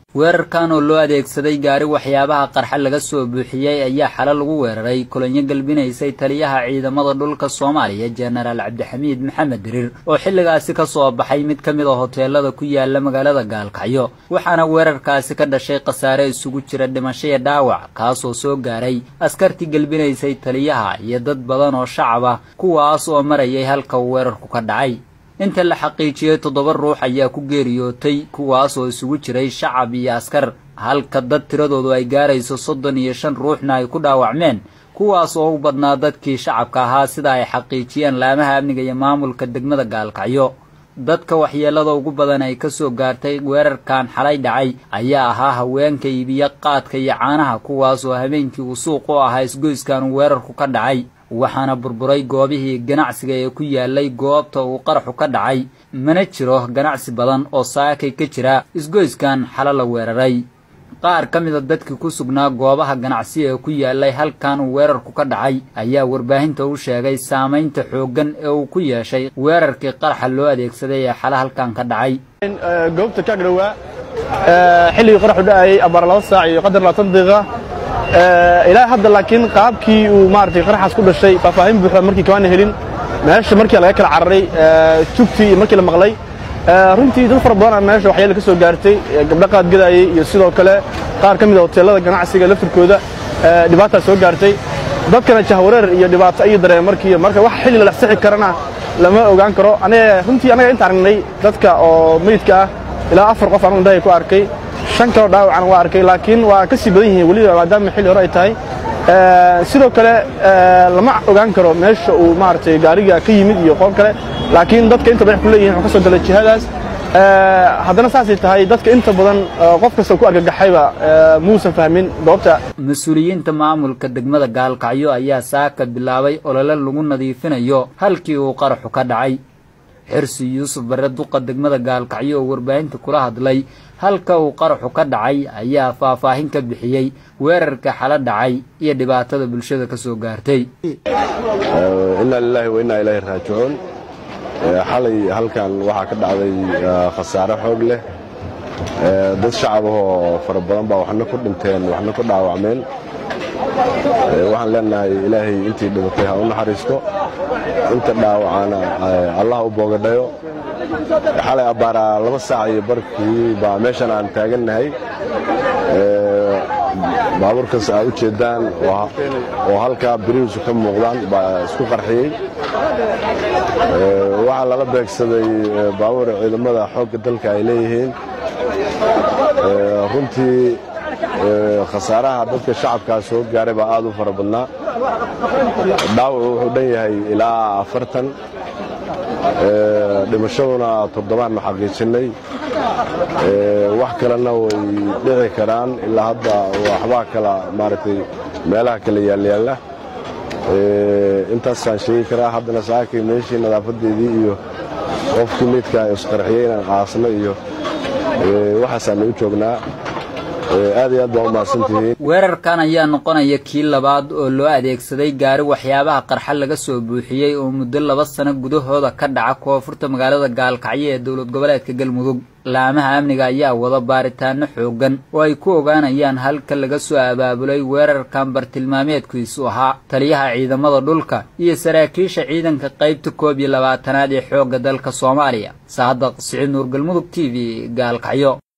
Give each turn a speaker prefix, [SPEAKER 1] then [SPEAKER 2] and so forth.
[SPEAKER 1] weerarkan oo loo adeegsaday gaari waxyaabaha qarxa laga soo buuxiyey ayaa xalo lagu weeraray kulanyo galbinaysay taliyaha ciidamada dhulka soomaaliya jenaraal cabdixamiid maxamed diriir oo xilligaasi ka soo baxay mid ka mid a hoteelada ku yaala magaalada gaalkacyo waxaana weerarkaasi ka dhashay khasaare isugu jira dhimasho iyo dhaawac kaasoo soo gaaray askartii gelbinaysay taliyaha iyo dad badan oo shacab ah kuwaas oo marayay halka uu weerarku ka dhacay inta la xaqiijiyey toddoba ruux ayaa ku geeriyootay kuwaas oo isugu jiray shacab iyo askar halka dad tiradoodu ay gaarayso soddon iyo shan ruuxna ay ku dhaawacmeen kuwaas oo u badnaa dadkii shacabka ahaa sida ay xaqiijiyeen laamaha amniga iyo maamulka degmada gaalkacyo dadka waxyeelada ugu badan ay ka soo gaartay weerarkan xalay dhacay ayaa ahaa haweenka iibiya qaadka iyo caanaha kuwaas oo habeenkii uu suuq u ahaa isgoyskan uu weerarku ka dhacay waxaana burburay goobihii ganacsiga ee ku yaalay goobta uu qaraxu ka dhacay mana jiro ganacsi badan oo saakay ka jira isgoyskan xalo la weeraray qaar ka mida dadkii ku sugnaa goobaha ganacsi ee ku yaalay halkan uu weerarku ka dhacay ayaa warbaahinta u sheegay saamaynta xooggan ee uu ku yeeshay weerarkii qaraxa loo adeegsaday ee xalo halkan ka dhacay
[SPEAKER 2] goobta ka agdhowaa xilligii qaraxu dhacayay abaar laba saac iyo qadar labaatan daqiiqa ilaa hadda laakiin qaabkii uu maaragtay qaraxaas ku dhashay faahfaahin buuxda markii kamaana helin meesha markii laga kala cararay jugtii iyo markii la maqlay runtii dad fara badan meesha waxyaala ka soo gaartay gabdho qaadgadaayey iyo sidoo kale qaar ka mid a hoteellada ganacsiga laftirkooda dhibaataa soo gaartay dadkana jahwareer iyo dhibaato ayuu dareema markii marka wax xilli la dhexsixi karana lama ogaan karo aniga runtii annaga inta aragnay dadka oo meydka ah ilaa afar qof anugu indhahay ku arkay shan kaloo dhaawacana waa arkay laakiin waa ka sii badan yihiin weliba maadaama xilli hore ay tahay sidoo kale lama ogaan karo meesha uu maaragtay gaariga ka yimid iyo qof kale laakiin dadka inta badan ku leeyihin wuxuu ka soo galay jihadaas haddana saasay tahay dadka inta badan qof kasta ku argagaxayba muusan fahmin goobta
[SPEAKER 1] mas-uuliyiinta maamulka degmada gaalkacyo ayaa saaka bilaabay olole lagu nadiifinayo halkii uu qaraxu ka dhacay xirsi yuusuf barre duqa degmada gaalkacyo oo warbaahinta kula hadlay halka uu qaraxu ka dhacay ayaa faahfaahin ka bixiyey weerarka xalo dhacay iyo dhibaatada bulshada ka soo gaartay
[SPEAKER 3] innaa lilaahi wa innaa ilaahi raajicuun xalay halkan waxaa ka dhacday khasaare xoog leh dad shacab ahoo fara badan baa waxna ku dhinteen waxna ku dhaawacmeen waxaan leenahay ilaahay intii dhibatay ha u naxariisto inta dhaawacana allah u boogadhayo xalay abbaaraa laba saac iyo barkii baa meeshan aan taagannahay baabuurkaas aa u jeeddaan oo halkaa birihiisu ka muuqdaan baa isku qarxiyey waxaa lala beegsaday baabuur ciidamada xoogga dalka ay leeyihiin runtii khasaaraha dadka shacabkaa soo gaaray baa aad u fara badnaa dhaawacu wuxuu dhan yahay ilaa afartan dhimashaduna toddobaannu xaqiijinnay wax kalena way dhici karaan ilaa hadda waxbaa kala maaragtay meelaha kala yaalyaalla intaasaan sheegi karaa haddana saakay meeshii nadaafadeedii iyo qofkii meydka isqarxiyey inaan qaasno iyo waxaasaanu u joognaa aad iyo aad baa u mahadsantihiin
[SPEAKER 1] weerarkan ayaa noqonaya kii labaad oo loo adeegsaday gaari waxyaabaha qarxa laga soo buuxiyey oo muddo laba sano gudahooda ka dhaca koonfurta magaalada gaalkacyo ee dowlad goboleedka galmudug laamaha amniga ayaa wada baaritaano xoogan oo ay ku ogaanayaan halka laga soo abaabulay weerarkan bartilmaameedkiisu ahaa taliyaha ciidamada dhulka iyo saraakiisha ciidanka qaybta koob iyo labaatanaad ee xoogga dalka soomaaliya saadaq siciid nuur galmudug t v gaalkacyo